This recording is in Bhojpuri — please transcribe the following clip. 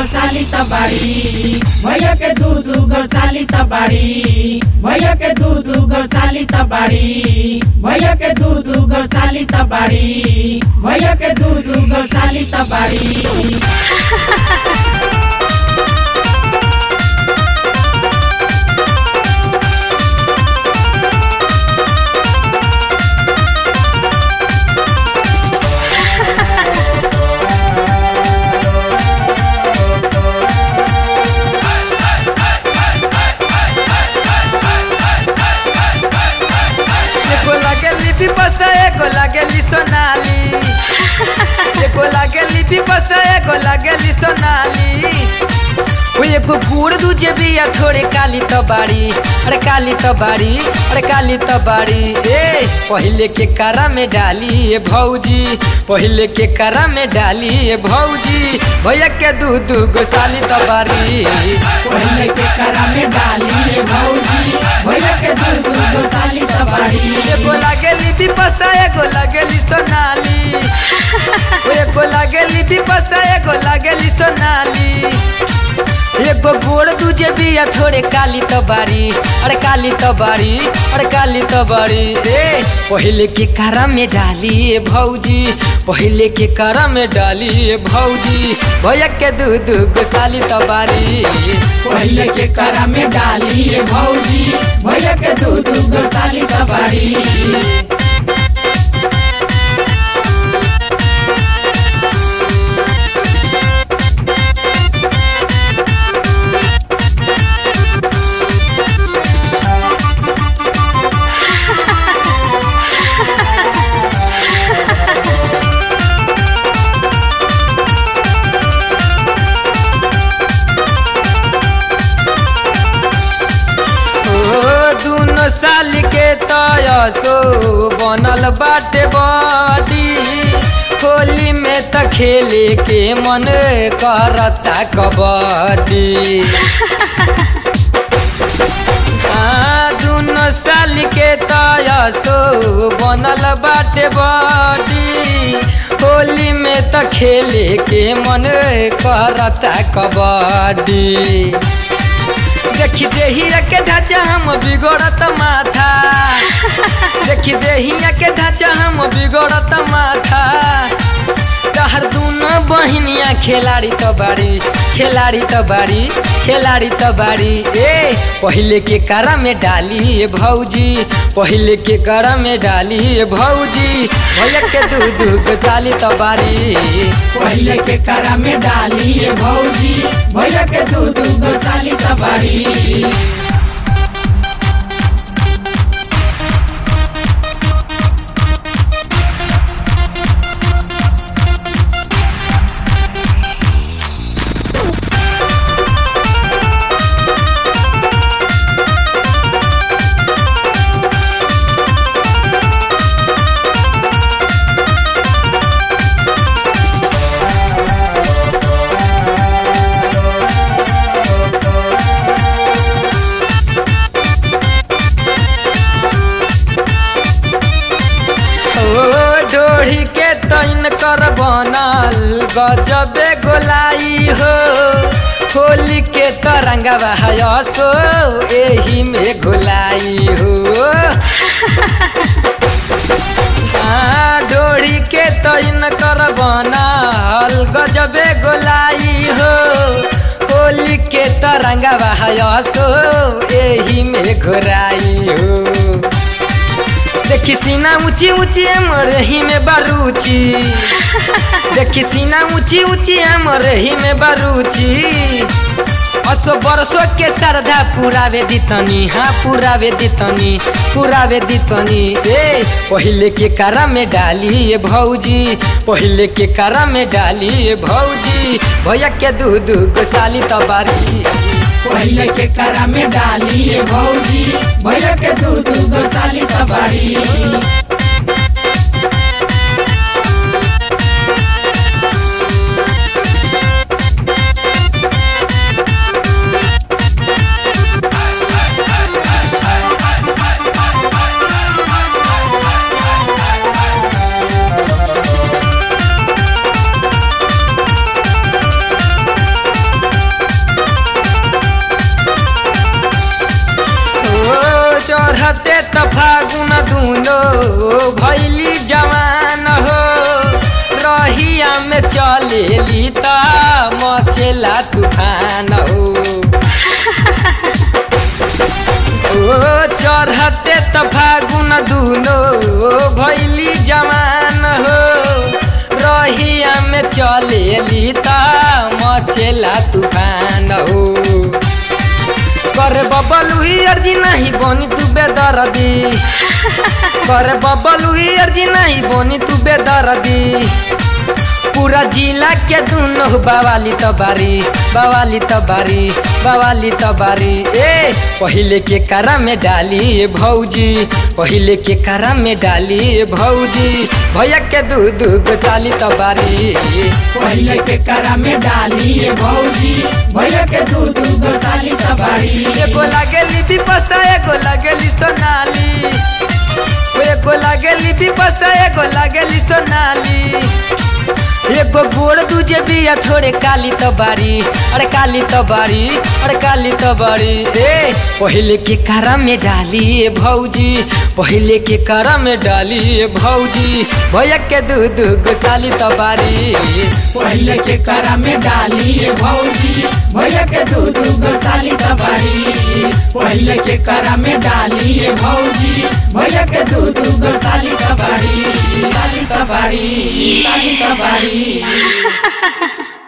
साली तबाड़ी भैया के दू दू गो साली तबाड़ी भैया के दू दू गो साली तबाड़ी भैया के दू दू गो साली तबाड़ी भैया के दू दू गो साली तबाड़ी एगो लागेली विपस एगो लागेली सोनाली एगो लागेली विपस एगो लागेली सोनाली ओ एगो गुड़ दूजे बिया थोड़े काली तो बाड़ी अरे काली तो बाड़ी अरे काली तो बाड़ी ए पहले के करा में डाली ए भौजी पहले के करा में डाली ए भौजी भैया के दू दू गो साली तो बाड़ी पहले के करा में डाली रे भौजी भैया के दू दू गो साली तबाड़ी एगो लागेली विपसा एगो लागेली सोनाली ओ एगो लागेली विपसा एगो लागेली सोनाली एगो गोड़ दूजे बिया थोड़े काली तो बाड़ी अरे काली तो बाड़ी अरे काली तो बाड़ी ए पहले के करा में डाली ए भौजी पहले के करा में डाली ए भौजी भैया के दू दू गो साली तो बाड़ी पहले के करा में डाली रे भौजी भैया के दू दू गो साली तबाड़ी ओ दुनो साल के तयसो बनल बाटे बड़ी होली में त खेले के मन करता कबड्डी आ, दुनो साल के तयसो बनल बाटे बड़ी होली में त खेले के मन करता कबड्डी देखी देहिया के ढांचा हम बिगड़त माथा देखी देहिया के ढांचा हम बिगड़त माथा तहर दूनो बहिनिया खिलाड़ी तो बाड़ी खिलाड़ी तो बाड़ी खिलाड़ी तो बाड़ी ए पहले के करा में डाली ए भौजी पहले के करा में डाली ए भौजी भैया के दू दू गो साली तो बाड़ी पहले के करा में डाली रे भौजी भैया के दू दू गो साली तबाड़ी ओ ढोढ़ी के तैन कर बनल गजबे गोलाई हो होली के तरंगा बहायसो एही में घोलाई हो आ, डोरी के तैन कर बनल गजबे गोलाई हो होली के तरंगा बहायसो एही में घोराई हो देखी सीना ऊंची ऊंची हमर ही में बारूची देखी सीना ऊंची ऊंची हमर ही में बारूची असो बरसो के श्रद्धा पुरावे दितनी हाँ पुरावे दितनी पुरावे दितनी ए पहले के करा में डाली ए भौजी पहले के करा में डाली ए भौजी भैया के दू दू गो साली तबारी पहले के करा में डाली रे भौजी भैया के दू दू गो साली तबाड़ी में चलेली त मचेला तूफान हो ओ चढ़ते त फागुन दुनो भैली जवान हो रहिया में चलेली त मचेला तूफान हो करे बबलू ही अर्जी नहीं बोनी तू बेदर्दी करे बबलू ही अर्जी नहीं बोनी तू बेदर्दी पूरा जिला के दुनो बवाली त बारी बवाली त बारी बवाली त बारी ए पहिले के करा में डाली भौजी पहिले के करा में डाली भौजी भैया के दू दू गो साली त बारी पहले के करा में डाली ये भौजी भैया के दू दू गो साली तबाड़ी एगो लागेली विपस्ता एगो लागेली सोनाली ओ एगो लागेली विपस्ता एगो लागेली सोनाली एगो गोड़ दूजे बिया थोड़े काली तो बारी अरे काली तो बारी अरे काली तो बारी ए पहले के करा में डाली ए भौजी पहले के करा में डाली ए भौजी भैया के दू दू गो साली तो बारी पहले के करा में डाली ये भौजी भैया के दू दू गो साली तबाड़ी पहले के करा में डाली ये भौजी भैया के दू दू गो साली तबाड़ी साली तबाड़ी साली तबाड़ी